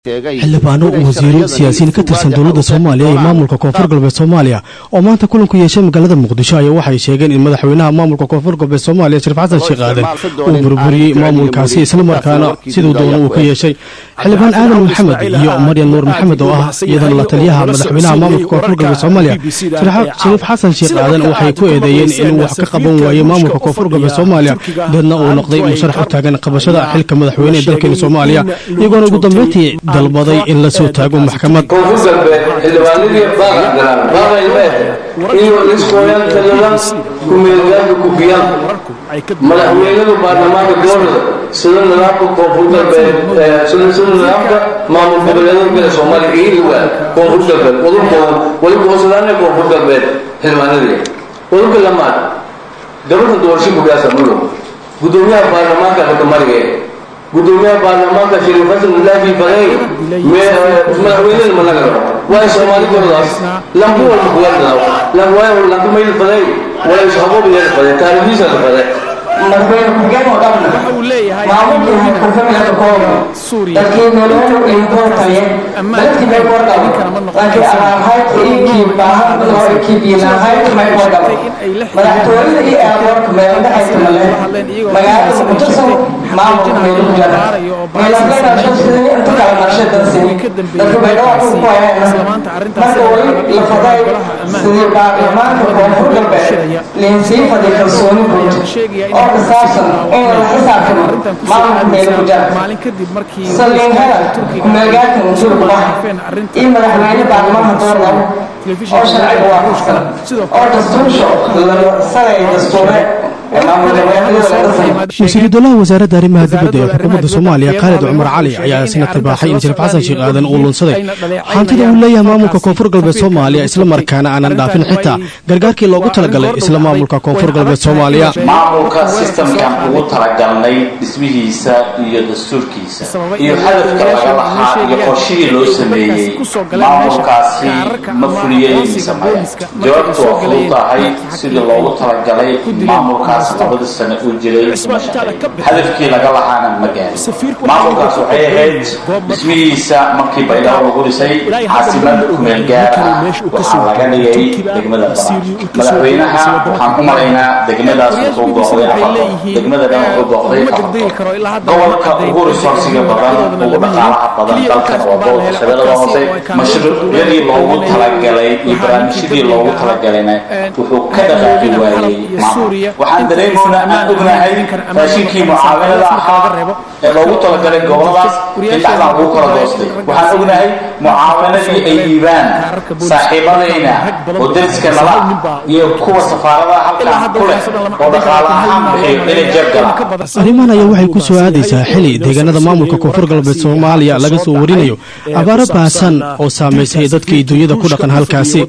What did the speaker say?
xildhibaano wasiiro siyaasiyiin ka tirsan dowladda soomaaliya iyo maamulka koonfur galbeed soomaaliya oo maanta kulanku yeeshay magaalada muqdisho ayaa waxay sheegeen in madaxweynaha maamulka koonfur galbeed soomaaliya shariif xasan sheekh aadan uu burburiyey maamulkaasi islamarkaana siduu doona uu ka yeeshay xildhibaan aadan maxamed iyo maryan nuur maxamed oo ah iyadana la taliyaha madaxweynaha maamulka koonfur galbeed soomaaliya shariif xasan sheekh aadan waxay ku eedeeyeen inuu wax ka qaban waayo maamulka koonfur galbeed soomaaliya deedna uu noqday musharax u taagan qabashada xilka madaxweyne ee dalkeena soomaaliya iyagoona ugu dambeyntii dalbaday in la soo taago maxkamad koonfur galbeed xildhibaanadii baaqan baaqaylmeete inuu iskooyan taliban kumeelgaanka kufiyaan madaxweynadu baarlamaanka gobolada sida nidaamka koonfur galbeed sida nidaamka maamul goboleedada kale soomaaliya iiliwa koonfur galbeed wadulkooda weliba hoosadaana koonfur galbeed xildhibaanadii wadulka lamaad gabadha doorasho kugaasa mudow gudoomiyaha baarlamaanka halkamariga gudoomiyaha baarlamaanka shariif xasan mulaafi faday madaxweynada ma laga rabo waa soomaali gordaas lambu walba kugadao lamwaayo lambu mayl faday wala ishabob yeel faday taariikhdiisa la faday madaxweyne ku-xigeen oo dhanna maamulkii waxay kurfamilaka kooba dadkii nololu iyo koortaye dadkii may koordhabo laakiin abaarhaydka iyo kiibbaahan hore kiibiinahaydka may koordhabo madaxtooyada iyo airportka meeldhaxayska male magaalada muqdisho maamulka meelu ku jara meelafleynashasii inta kala marshay dadsini dadka baydhawaa ku hayana marka weli la faday sidii baarlamaanka koonfur galbeed liinsii faday kalsooni guud oo kasaabsan in la xisaabtamo maamulka meelu ku jara saliinhada kumeelgaarka musuulkubaha iyo madaxweyne baarlamaanka doornabo oo sharciga waafaqsan oo dastuursho sanay dastuure wasiiru dowlaha wasaaradda arrimaha dibadda ee xukuumadda soomaaliya khaalid cumar cali ayaa isna tibaaxay in shariif xasan sheekh aadan uu lunsaday hantida uu leeyahay maamulka koonfur galbeed soomaaliya islamarkaana aanan dhaafin xitaa gargaarkii loogu talagalay isla maamulka koonfur galbeed soomaaliya maamulka sistamkan ugu talagalnay dhismihiisa iyo dastuurkiisa iyo hadafka laga lahaa iyo qorshihii loo sameeyey maamulkaasi ma fuliyey sameeya jawaabtu waa fudud tahay sidii loogu talagalay maamulkaas labada sano uu jiray hadafkii laga lahaana ma gaarin maamulkaas waxay ahayd dhismihiisa markii baydhabo lagu dhisay caasimad kumeel gaar ah waxaa laga dhigay degmada baran madaxweynaha waxaan u malaynaa degmadaas wuxuu booqday afar degmada dhan wuxuu booqday afar gobolka ugu resoursiga badan ugu dhaqaalaha badan dalkan waa gobolka shabeellada hoose mashruucyadii loogu talagalay iyo barnaamijyadii loogu talagalayna wuxuu ka dhaqaaqi waayey maamul waxaan dareemoonaa aan ognahay raashinkii mucaawanada ahaa ee loogu talagalay goboladaas in dhexdaan lagu kala doostay waxaan ognahay mucaawanadii ay dhiibaan saaxiibadayna oo dariska nala iyo kuwa safaaradaha halkaan ku leh oo dhaqaale ahaan bixiyo inay jeeb galaan arrimahan ayaa waxay ku soo aadaysaa xili deegaanada maamulka koonfur galbeed soomaaliya laga soo warinayo abaaro baasan oo saamaysay dadkii dunyada ku dhaqan halkaasi